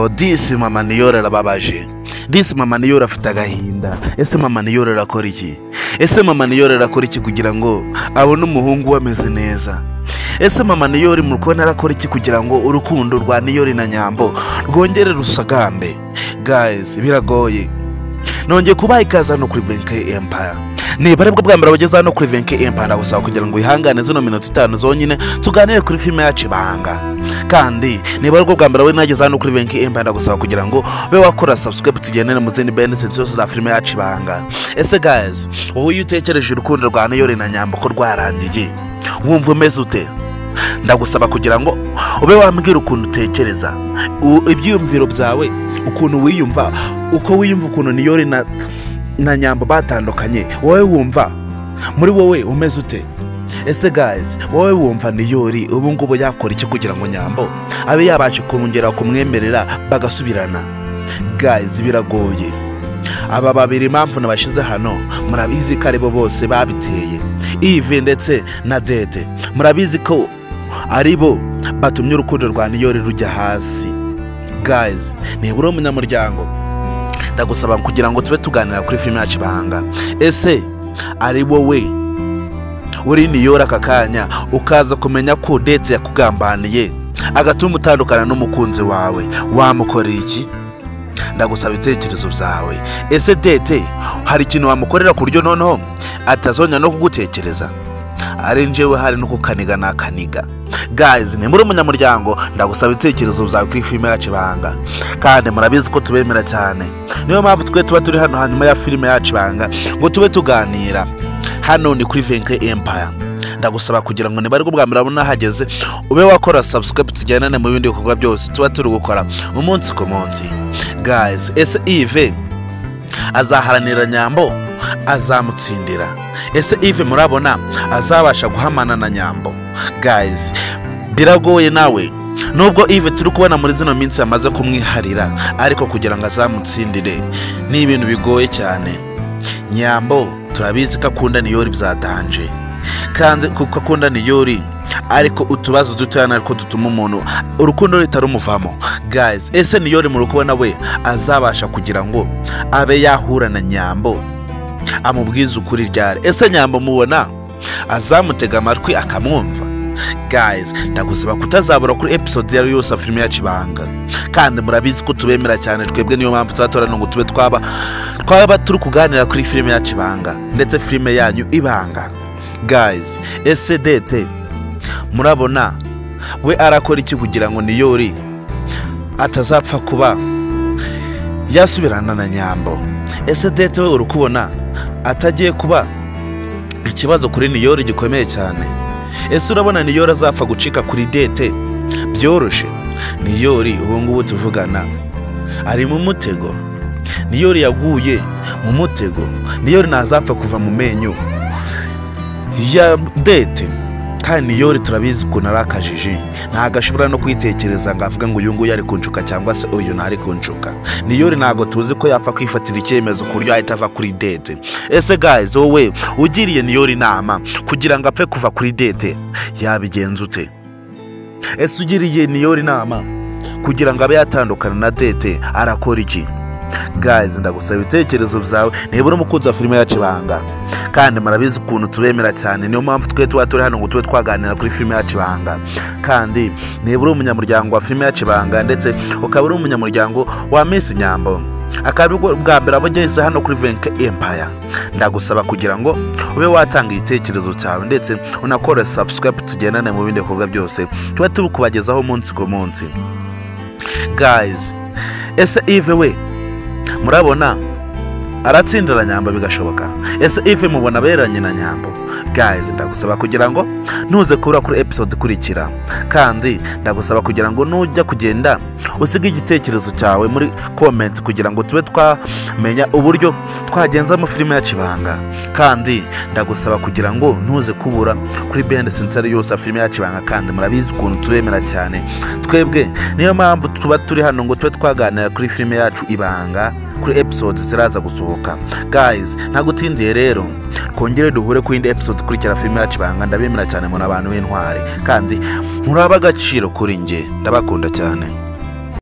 disi mama niyora arababaje disi mama niyora afite agahinda ese mama niyora arakora iki ese mama niyora arakora iki kugira ngo abone umuhungu we ameze neza ese mama niyori muri kubona arakora iki kugira ngo urukundo rwa niyori na nyambo rwongere rusagambe gayizi biragoye nongeye kubaha ikaze hano kuri venke empaya niba aribwo bwa mbere bageze hano kuri venke empaya ndagusaba kugira ngo wihangane zino minota itanu zonyine tuganire kuri filime yacu ibanga kandi niba aribwo bwa mbere we nageze hano kuri venke empaya ndagusaba kugira ngo ube wakora subscribe tugendane mu zindi benefits zose za filime yacu ibanga ese gayizi wowe iyo utekereje urukundo rwa niyori na nyambo ko rwarangiye wumva umeze ute ndagusaba kugira ngo ube wambwira ukuntu utekereza u- ibyiyumviro byawe ukuntu wiyumva uko wiyumva ukuntu niyori na, na nyambo batandukanye wowe wumva muri wowe umeze ute ese guys wowe wumva niyori ubu ngubu yakora iki kugira ngo nyambo abe yabasha kongera kumwemerera bagasubirana guys biragoye aba babiri impamvu nabashyize hano murabizi ko aribo bose babiteye ivi ndetse na dede murabizi ko aribo batumye urukundo rwa niyori rujya hasi gayizi nibura umunyamuryango ndagusaba kugira ngo tube tuganira kuri filime yacu ibanga ese ari wowe uri niyori aka kanya ukaza kumenya ko dede yakugambaniye agatuma utandukana n'umukunzi wawe wamukorera iki ndagusaba ibitekerezo byawe ese dete hari ikintu wamukorera ku buryo noneho atazongera no kugutekereza ari njyewe hari no kukaniga nakaniga gayizi ni muri umunyamuryango ndagusaba ibitekerezo byawe kuri filime yacu ibanga kandi murabizi ko tubemera cyane niyo mpamvu twe tuba turi hano hanyuma ya filime yacu ibanga ngo tube tuganira hano ni kuri venke empaya ndagusaba kugira ngo niba ari bwa mbere abona hageze ube wakora subscribe tujyanane mu bindi bikorwa byose tuba turi gukora umunsi ku munsi gayizi ese ive azaharanira nyambo azamutsindira ese ive murabona azabasha guhamana na nyambo gayizi biragoye nawe nubwo ive turi kubona muri zino minsi yamaze kumwiharira ariko kugira ngo azamutsindire ni ibintu bigoye cyane nyambo turabizi ko akunda niyori byatanje kandi kuko akunda niyori ariko utubazo dutoya natwo dutuma umuntu urukundo rutarumuvamo gayizi ese niyori muri kubona we azabasha kugira ngo abe yahura na nyambo amubwize ukuri ryari ese nyambo mubona azamutega amatwi akamwumva gayizi ndagusaba kutazabura kuri episode yari yose ya filime yacu ibanga kandi murabizi ko tubemera cyane twebwe niyo mpamvu tuzatorana ngo tube twaba twaba turi kuganira kuri filime yacu ibanga ndetse filime yanyu ibanga gayizi ese dete murabona we arakora iki kugira ngo niyori atazapfa kuba yasubirana na nyambo ese dete we uri kubona atagiye kuba ikibazo kuri niyori gikomeye cyane ese urabona niyori azapfa gucika kuri dete byoroshye niyori ubu ngubu tuvugana ari mu mutego niyori yaguye mu mutego niyori ntazapfa kuva mu menyo ya dete kandi niyori turabizi ukuntu ari akajiji ntabwo ashobora no kwitekereza ngo avuge ngo uyu nguyu ari kunshuka cyangwa se uyu ntari kunshuka niyori ntabwo tuzi ko yapfa kwifatira icyemezo ku buryo ahita ava kuri dete ese gayizi wowe ugiriye niyori inama kugira ngo apfe kuva kuri dete yabigenza ute ese ugiriye niyori inama kugira ngo abe yatandukana na dete arakora iki gayizi ndagusaba ibitekerezo byawe nibura umukunzi wa filime yacu ibanga kandi murabizi ukuntu tubemera cyane niyo mpamvu twe tuba turi hano ngo tube twaganira kuri filime yacu ibanga kandi nibura umunyamuryango wa filime yacu ibanga ndetse ukaba uri umunyamuryango wa misi nyambo akaba aribwo bwa mbere aba ageze hano kuri venke empaya ndagusaba kugira ngo ube watanga igitekerezo cyawe ndetse unakore subscribe tugendane mu bindi bikorwa byose tuba turi kubagezaho umunsi ku munsi gayizi ese ive we murabona aratsindira nyamba bigashoboka ese ife mubona aberanye na nyambo gayizi ndagusaba kugira ngo ntuze kubura kuri episode ikurikira kandi ndagusaba kugira ngo nujya kugenda usige igitekerezo cyawe muri komenti kugira ngo tube twamenya uburyo twagenzamo filime yacu ibanga kandi ndagusaba kugira ngo ntuze kubura kuri bende sentare yose ya filime yacu ibanga kandi murabizi ukuntu tubemera cyane twebwe niyo mpamvu tuba turi hano ngo tube twaganira kuri filime yacu ibanga kuri episode ziraza gusohoka guys ntagutindiye rero twongere duhure ku yindi episode ikurikira filime yacu ibanga ndabemera cyane muri abantu b'intwari kandi muri ab'agaciro kuri njye ndabakunda cyane